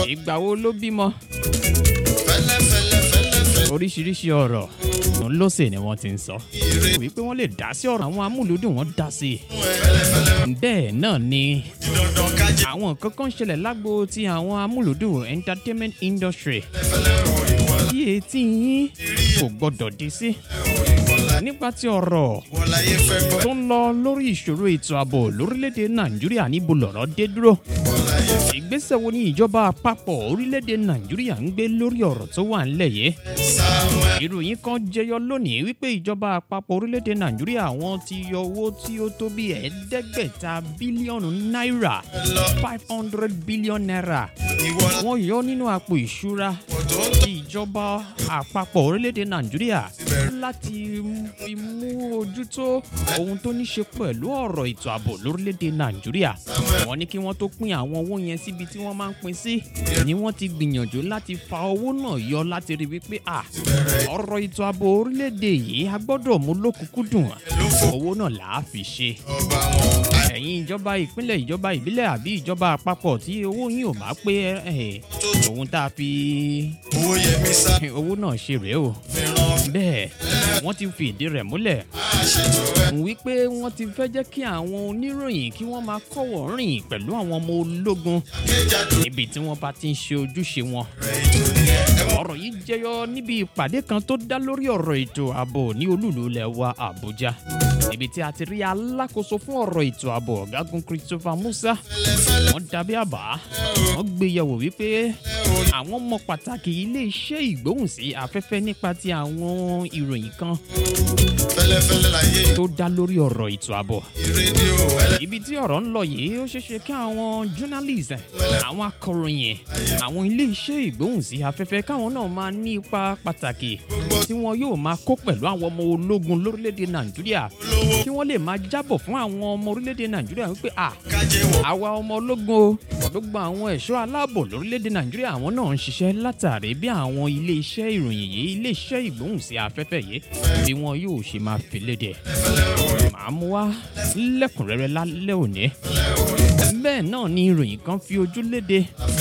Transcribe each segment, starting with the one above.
ìgbà wo ló bímọ fẹ́lẹ́fẹ́lẹ́fẹ́lẹ́fẹ́ oríṣiríṣi ọ̀rọ̀ òun ló sì ni wọ́n ti ń sọ wípé wọ́n lè dá sí ọ̀rọ̀ àwọn amúlùdùn wọn dá sí i bẹ́ẹ̀ náà ni dandan kájé àwọn nǹkan kan ṣẹlẹ̀ lágbo ti àwọn amúlùdùn entertainment industry tí etí yín kò gbọ́dọ̀ dé sí nípa ti ọ̀rọ̀ wọn láyé fẹ́ gbọ́ tó ń lọ lórí ìṣòro ètò ààbò lórílẹ̀‐èdè nàìjíríà níbo lọ̀rọ̀ dé dúró ìgbésẹ̀ wo ni ìjọba àpapọ̀ orílẹ̀‐èdè nàìjíríà ń gbé lórí ọ̀rọ̀ tó wà ńlẹ̀ yìí Samuel ìròyìn kan jẹyọ lónìí wípé ìjọba àpapọ̀ orílẹ̀‐èdè nàìjíríà wọn ti yọ owó tí ó tó bí ẹ̀ẹ́dẹ́gbẹ̀ta bílíọ̀nù náírà lọ five hundred billion naira ìwọ wọ́n yọ nínú àpò ìṣúra lọ́pọ̀ tó ń ti ìjọba àpapọ̀ orílẹ̀‐èdè nàìjíríà láti fi mú ojútó ohun tó ní ṣe pẹ̀lú ọ̀rọ̀ ètò ààbò lórílẹ̀‐èdè nàìjíríà wọ́n ní kí wọ́n tó pín àwọn owó yẹn síbi tí wọ́n máa ń pín sí ni wọ́n ti gbìyànjú láti fa owó náà yọ láti rí wípé à ọ̀rọ̀ ètò ààbò orílẹ̀‐èdè yìí a gbọ́dọ̀ mú lókùnkúndùn owó náà là á fi ṣe ọba wọn. ẹ̀yin ìjọba ìpínlẹ̀ ìjọba ìbílẹ̀ àbí ìjọba àpapọ̀ tí owó yín ò bá pé ẹ̀ ohun tá a fi owó yẹmi sá owó náà ṣe rèé o fi ràn bẹ́ẹ̀ wọ́n ti fi ìdí rẹ̀ múlẹ̀ àṣetò ẹ̀ wípé wọ́n ti fẹ́ jẹ́ kí àwọn oníròyìn kí wọ́n máa kọ́wọ̀ rìn pẹ̀lú àwọn ọmọ ológun kéjàdó níbi tí wọ́n bá ti ń ṣe ojúṣe wọn. rẹ̀ ètò nìyẹn ẹ mọ̀ ọ̀rọ̀ yìí jẹyọ níbi ìpàdé kan tó dá lórí ọ̀rọ̀ ètò ààbò ní olúùlú ilẹ̀ wa àbújá níbi tí a ti rí alákòóso fún ọ̀rọ̀ ètò ààbò ọ̀gágun christopher musa wọ́n dàbí àbá wọ́n gbé yẹ̀wò wípé àwọn mọ pàtàkì ilé-iṣẹ́ ìgbóhùnsí afẹ́fẹ́ nípa ti àwọn ìròyìn kan fẹ́lẹ́fẹ́lẹ́ láyé tó dá lórí ọ̀rọ̀ ètò ààbò rédíò ẹlẹ́ ibi tí ọ̀rọ̀ ń lọ yìí ó ṣeéṣe kí àwọn journalist àwọn akọ̀ròyìn àwọn ilé-iṣẹ́ ìgbóhùnsí afẹ́fẹ́ káwọn náà máa ní ipa pàtàkì tí wọn yóò máa kó pẹ̀lú àwọn ọmọ ológun lórílẹ̀‐èdè nàìjíríà kí wọ́n lè máa jábọ̀ fún àwọn ọmọ orílẹ̀‐èdè nàìjíríà wípé à kájé wọ̀ àwa ọmọ ológun o gbogbo àwọn ẹ̀ṣọ́ aláàbò lórílẹ̀‐èdè nàìjíríà àwọn náà ń ṣiṣẹ́ látàrí bí àwọn ilé-iṣẹ́ ìròyìn yìí ilé-iṣẹ́ ìgbóhùnsí afẹ́fẹ́ yìí bí wọn yóò ṣe máa fi léde màá mú wá lẹ́kùnrẹ́rẹ́ lálẹ́ òní bẹ́ẹ̀ náà ni ìròyìn kan fi ojú léde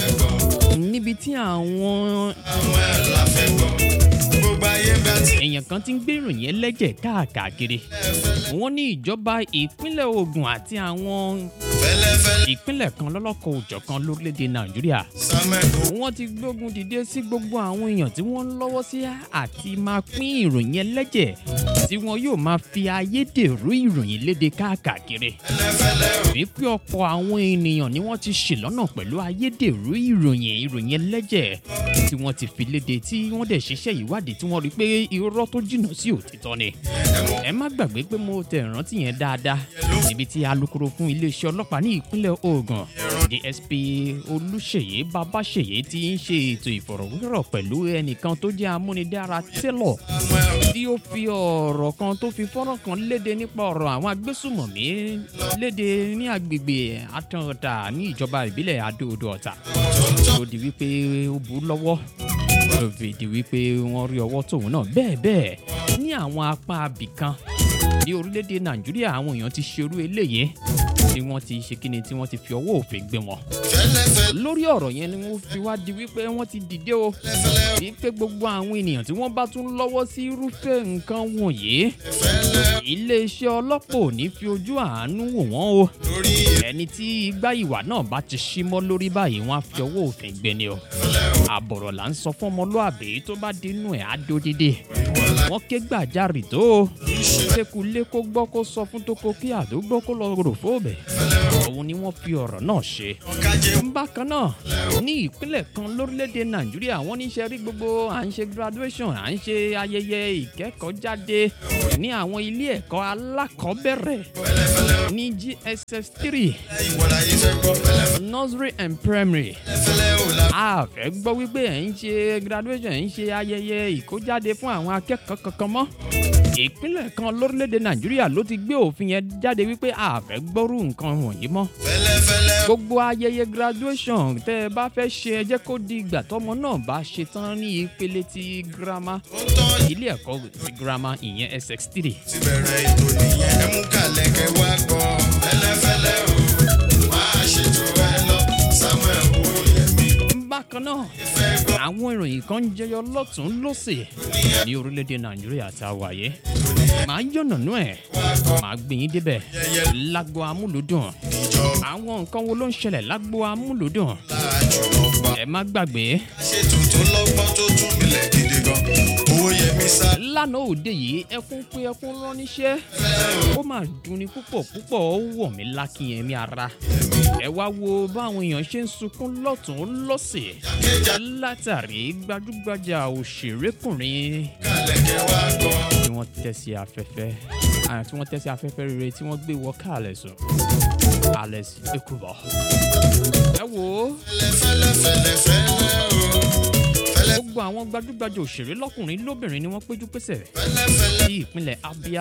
níbi tí àwọn àwọn ẹ̀ la fẹ́ gbọ́ gbogbo ayé bá ti èèyàn kan ti ń gbé ìròyìn ẹlẹ́jẹ̀ káàkiri wọ́n ní ìjọba ìpínlẹ̀ ogun àti àwọn fẹ́lẹ́fẹ́lẹ́ ìpínlẹ̀ kan lọ́lọ́kọ̀ òjọ̀kan lórílẹ̀‐èdè nàìjíríà samuel kò wọ́n ti gbógun dìde sí gbogbo àwọn èèyàn tí wọ́n ń lọ́wọ́ sí àti máa pín ìròyìn ẹlẹ́jẹ̀ tí wọn yóò máa fi ayédèrú ìròyìn léde káàkiri fẹ́lẹ́fẹ́lẹ́ o wípé ọ̀pọ̀ àwọn ènìyàn ni wọ́n ti ṣì lọ́nà pẹ̀lú ayédèrú ìròyìn ìròyìn ẹlẹ́jẹ̀ tí wọ́n ti fi léde tí wọ́n dẹ̀ ṣiṣẹ́ ìwádìí tí wọ́n rí pé irọ́ tó jìnnà sí òtítọ́ ni. ẹ má gbàgbé pé mo tẹ ìrántí yẹn dáadáa níbi tí alūkkóró fún iléeṣẹ́ ọlọ́pàá ní ìpínlẹ̀ ogun dsp olùṣèyí babáṣèyí ti ń ṣe ètò ìfọ̀rọ̀wérọ̀ pẹ̀lú ẹnìkan tó jẹ́ amúnidára tẹ́lọ̀ tí ó fi ọ̀rọ̀ kan tó fi fọ́nrán kan léde nípa ọ̀rọ̀ àwọn agbésùmọ̀mí léde ní agbègbè àtọ̀ọ̀tà ní ìjọba ìbílẹ̀ adóodò ọ̀tà tó di wípé ó bú lọ́wọ́ tó fi di wípé wọ́n rí ọwọ́ tóun náà bẹ́ẹ̀ bẹ́ẹ̀ ní àwọn apá abìkan ní orílẹ̀-èdè nàìjíríà àwọn èèyàn ti ṣerú eléyìí tí wọ́n ti ṣe kíni tí wọ́n ti fi ọwọ́ òfin gbé wọn fẹ́lẹ́fẹ́lẹ́ lórí ọ̀rọ̀ yẹn ni wọ́n fi wá di wípé wọ́n ti dìde o wípé gbogbo àwọn ènìyàn tí wọ́n bá tún lọ́wọ́ sí irúfẹ́ nǹkan wọ̀nyí fẹ́lẹ́ iléeṣẹ́ ọlọ́pàá ò ní fi ojú àánú wò wọ́n o lórí ẹni tí igbá ìwà náà bá ti ṣí mọ́ lórí báyìí wọ́n á fi ọwọ́ òfin gbé ni o àbọ̀rọ̀ là ń sọ fún ọmọlúàbí tó bá dínú ẹ̀ á dó dídé wọ́n ké gbàjarì tó o kékulé kó gbọ́ kó sọ fún tókó kí àdúgbò kó lọ rò fóòbẹ̀ òun ni wọ́n fi ọ̀rọ̀ náà ṣe kájé bákan náà ní ìpínlẹ̀ kan lórílẹ̀‐èdè nàìjíríà wọ́n ní ṣe rí gbogbo à ń ṣe graduation à ń ṣe ayẹyẹ ìkẹ́kọ̀ọ́jáde ní àwọn ilé ẹ̀kọ́ alákọ̀ọ́bẹ̀rẹ̀ ní gss three ìwọ láyé fẹ́ gbọ́ fẹ́lẹ́fẹ́lẹ́ nursery and primary o la a fẹ́ gbọ́ wípé ẹ̀ ń ṣe graduation ẹ̀ ń ṣe ayẹyẹ ìkójáde fún àwọn akẹ́kọ̀ọ́ kankan mọ́ ìpínlẹ̀ kan lórílẹ̀‐èdè nàìjíríà ló ti gbé òfin yẹn jáde wípé a fẹ́ gbọ́rú nǹkan wọ̀nyí mọ́ fẹ́lẹ́fẹ́lẹ́ gbogbo ayẹyẹ graduation tẹ ẹ bá fẹ́ ṣe ẹ jẹ́ kó di ìgbà tọmọ náà bá ṣe tán ní ìpele ti girama ó ń tọ́ ilé ẹ̀kọ́ ti girama ìyẹn sx three ti bẹ̀rẹ̀ ètò nìyẹn ẹ mú kàlẹ́ kẹ wá gbọ́ fẹ́lẹ́fẹ́lẹ́ o máa ṣètò ẹ lọ samuel owóyẹmí bákan bákan náà àwọn ìròyìn kan ń jẹyọ lọ́tún lọ́sẹ̀ ní orílẹ̀-èdè nàìjíríà tá a wà yé màá yànnànú ẹ̀ màá gbé yín débẹ̀ lágbo amúlùdùn àwọn nǹkan wo ló ń ṣẹlẹ̀ lágbo amúlùdùn ẹ má gbàgbé ṣe tuntun lọ́gbọ́n tó tún milẹ̀ gidi gan owó yẹmi sá lánàá òde yìí ẹkún pé ẹkún rán níṣẹ́ ó mà dunni púpọ̀ púpọ̀ ó wọ̀ mí lákìyẹn mi ara ẹ wá wo báwọn èèyàn ṣe ń sunkún lọ́tún lọ́sẹ̀ látàrí gbajúgbajà òṣèrékùnrin kàlẹ́kẹ̀ wá gbọ́ tí wọ́n tẹ́ sí afẹ́fẹ́ ah, tí wọ́n tẹ́ sí afẹ́fẹ́ rere tí wọ́n gbé wọ káàlẹ̀ sùn alex ekubo ẹ wò ó fẹ́lẹ́fẹ́lẹ́fẹ́lẹ́ o fẹ́lẹ́ gbogbo àwọn gbajúgbajà òṣèré lọ́kùnrin lóbìnrin ni wọ́n péjú pésẹ̀ fẹ́lẹ́fẹ́lẹ́ sí ìpínlẹ̀ abia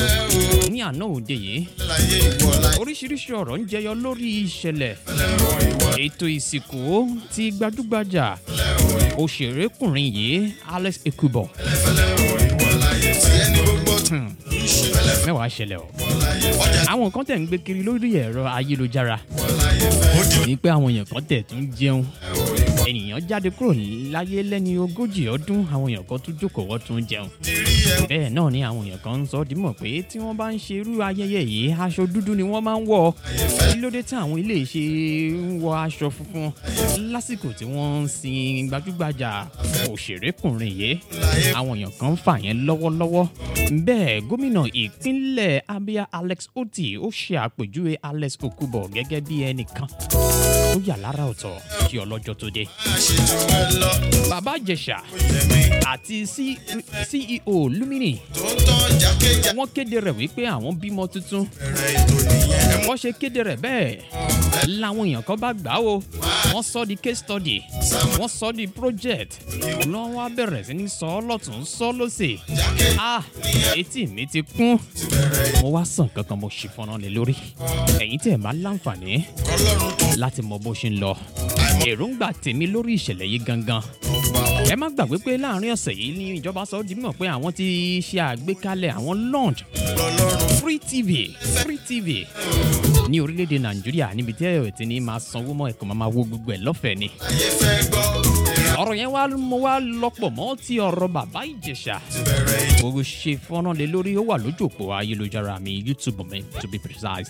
o ní àná òde yìí láyé ìwọ láyé oríṣiríṣi ọ̀rọ̀ ń jẹyọ lórí ìṣẹ̀lẹ̀ o ìwọ ètò ìsìnkú ti gbajúgbajà òṣèrékùnrin yìí alex ekubo fẹ́lẹ́ o ìwọ láyé tí ẹni gbogbo tún ń ṣe fẹ́lẹ́ mẹ́wàá ṣẹlẹ̀ o láyé ọjà àwọn kan tẹ̀ ń gbé kiri lórí ẹ̀rọ ayélujára láyé fẹ́ ó di ní pé àwọn èèyàn kan tẹ̀ tún jẹun ènìyàn jáde kúrò láyé lẹ́ni ogójì ọdún àwọn èèyàn kan tún jókòó wọ́n tún jẹun dirí ẹ bẹ́ẹ̀ náà ni àwọn èèyàn kan ń sọ dímọ̀ pé tí wọ́n bá ń ṣe irú ayẹyẹ yìí aṣọ dúdú ni wọ́n máa ń wọ̀ kí ló dé tí àwọn ilé ṣe ń wọ aṣọ funfun lásìkò tí wọ́n ń sin gbajúgbajà òṣèrékùnrin yìí àwọn èèyàn kan ń fà yẹn lọ́wọ́lọ́wọ́ bẹ́ẹ̀ gómìnà ìpínlẹ̀ abia alex oti ó ṣe àpèjúwe alex okubo gẹ́gẹ́ bí ẹnìkan ó yà lára ọ̀tọ̀ kí ọlọ́jọ́ tó dé àṣetù ẹ lọ bàbá ìjẹsà yẹmi àti C- ceo lumini tó ń tán jákèjá wọ́n kéde rẹ̀ wípé àwọn bímọ tuntun bẹ̀rẹ̀ ètò nìyẹn ẹ mú wọ́n ṣe kéde rẹ̀ bẹ́ẹ̀ làwọn èèyàn kan bá gbà á o wọ́n sọ di case study wọ́n sọ di project lọ́n wá bẹ̀rẹ̀ sí ní sọ ọ́ lọ́tún sọ lọ́sẹ̀ ah etí mi ti kún mo wá sàn kankan mo ṣì fọ́nrán lé lórí ẹ̀yin tí ẹ̀ máa láǹfààní kọlọ́run tó láti mọ bó ṣe ń lọ èròǹgbà tèmi lórí ìṣẹ̀lẹ̀ yìí gangan ọba ẹ má gbàgbé pé láàrin ọ̀sẹ̀ yìí ní ìjọba sọ ọ́ di mímọ̀ pé àwọn ti ṣe àgbékalẹ̀ àwọn launch lọ́lọ́run free tv free tv ní orílẹ̀-èdè nàìjíríà níbi tí ẹ̀rọ ti ní máa sanwó mọ́ ẹ̀kọ́ máa wo gbogbo ẹ̀ lọ́fẹ̀ẹ́ ni. ayé fẹ́ gbọ́ ọ̀rọ̀ yẹn wá mo wá lọ́pọ̀ mọ́ ti ọ̀rọ̀ bàbá ìjẹ̀ṣà. bẹ̀rẹ̀ ètò gbogbo ṣe fọ́nrán lé lórí ó wà lójú òpó ayélujára mi youtube mi to be precise.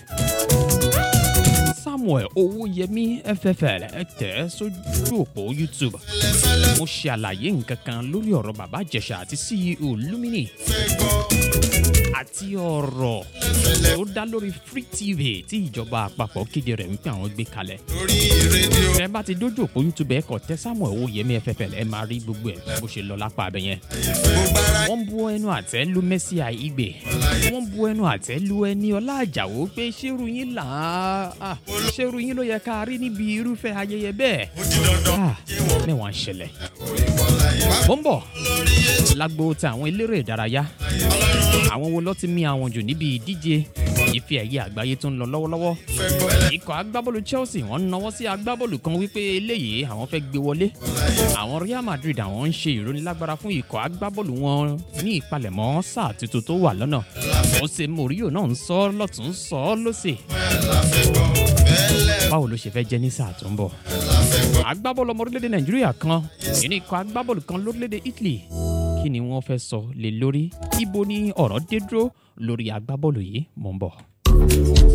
samuel owóyẹmí ffl ẹ tẹ̀ ẹ́ sójú òpó youtube. mo ṣe àlàyé nǹkan kan lórí ọ̀rọ̀ bàbá ìjẹ̀ṣà àti ceo lumini fẹ́ gbọ́ àti ọ̀rọ̀ tó dá lórí free tv tí ìjọba àpapọ̀ kéde rẹ̀ wípé àwọn gbé kalẹ̀. lórí rédíò ẹ bá ti dójú òpó youtube ẹ kọ tẹ samuel owóyẹmí ffl ẹ máa rí gbogbo ẹ bó ṣe lọ lápá abẹ yẹn. gbogbo ara wọ́n bu ẹnu àtẹ́ lu messi àìgbè wọ́n bu ẹnu àtẹ́ lu ẹni ọlá àjàwó pé ṣérú yín là á ṣérú yín ló yẹ ká rí níbi irúfẹ́ ayẹyẹ bẹ́ẹ̀. ó di dandan Ah, mẹ́wàá ń ṣẹlẹ̀. ó ń bọ̀ lágbo tí àwọn eléré ìdárayá àwọn wo ló ti mí àwọn jù níbi ìdíje ife ẹ̀yẹ àgbáyé tó ń lọ lọ́wọ́lọ́wọ́ fẹ́ gbọ́ ikọ̀ agbábọ́ọ̀lù chelsea wọ́n náwó sí agbábọ́ọ̀lù kan wípé eléyìí àwọn fẹ́ gbé wọlé àwọn real madrid àwọn ń ṣe ìrónilágbára fún ikọ̀ agbábọ́ọ̀lù wọn ní ìpalẹ̀mọ́ sáà tuntun tó wà lọ́nà jose mourinho náà ń sọ ọ́ lọ́tún sọ ọ́ lọ́sẹ̀ bẹ́lẹ̀ báwo ló ṣe fẹ́ jẹ́ ní sáà tó ń bọ̀ agbábọ́ọ̀lù ọmọ orílẹ̀-èdè nàìjíríà kan nínú ikọ̀ agbábọ́ọ̀lù kan lórílẹ̀-èdè italy kí ni wọ́n fẹ́ sọ lé lórí ibo ni ọ̀rọ̀ dé dúró lórí agbábọ́ọ̀lù yìí mò ń bọ̀.